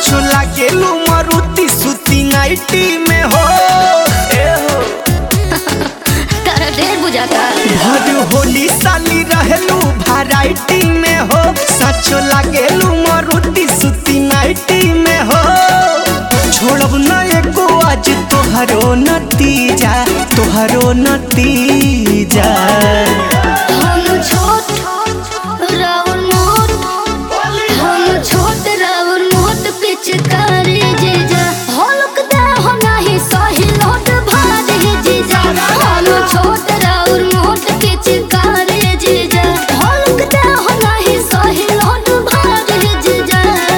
साचो लागेलू मारुति सुती नाइटी में हो ए हो तारा ढेर बुझाता भर होली साली रहेलू वैरायटी में हो साचो लागेलू मारुति सुती नाइटी में हो छोड़ब न एको आज तोहरो नतीजा तोहरो नतीजा हम छोट राउर मोट हम छोट राउर मोट पिचकारी जीजा हलक दे हो नाही सही लोट भारी जीजा हम छोट राउर मोट पिचकारी जीजा हलक दे हो नाही सही लोट भारी जीजा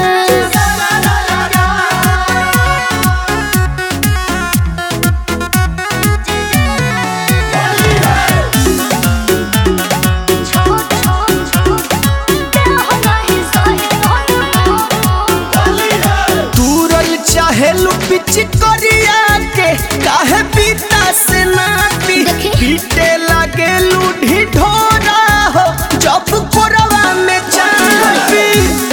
दूरल चाहेलू पिच करिया के काहे पीता से ना पी देखी। पीटे लागेलू ढिढोरा हो जब कोरवा में चापी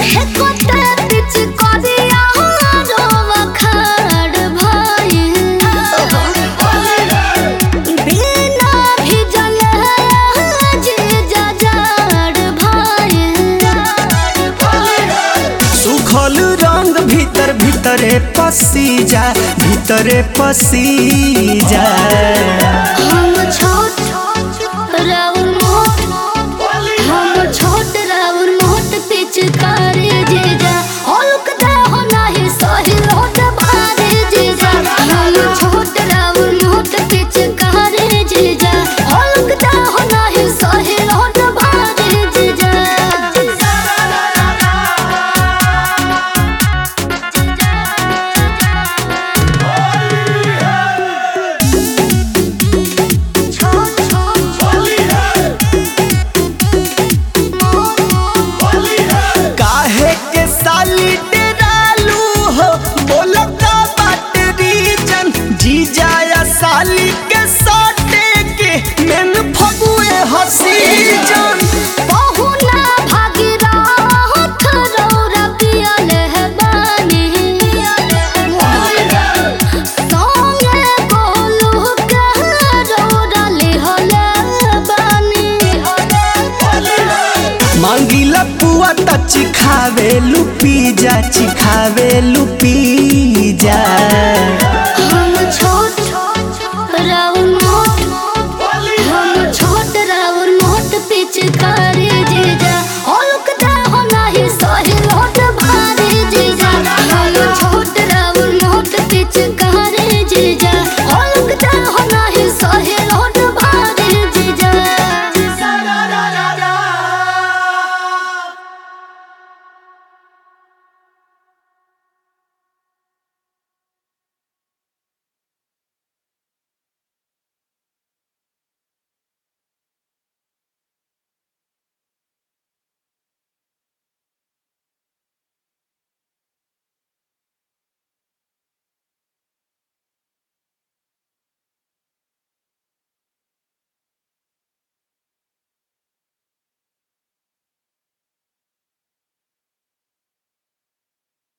सुखल रंग भीतर भीतरे पसी जा भीतरे पसी जा पिचकारी जीजा हल्क दे हो नाही सही लोट भारी जीजा हम छोट राउर मोट पिचकारी जीजा हल्क दे हो नाही सही लोट भारी जीजा काहे के साली डेरालू हो बोलो का बात रीजन जी जाया साली के साटे के मेन फगुए हसी जन बहुना भागीरथ रौरा पियले है बानी। संगे गोलू के रौरा लिहले बानी। मांगीला पुआ त चिखावे लुपी जा चिखावे लुपी जा हम छो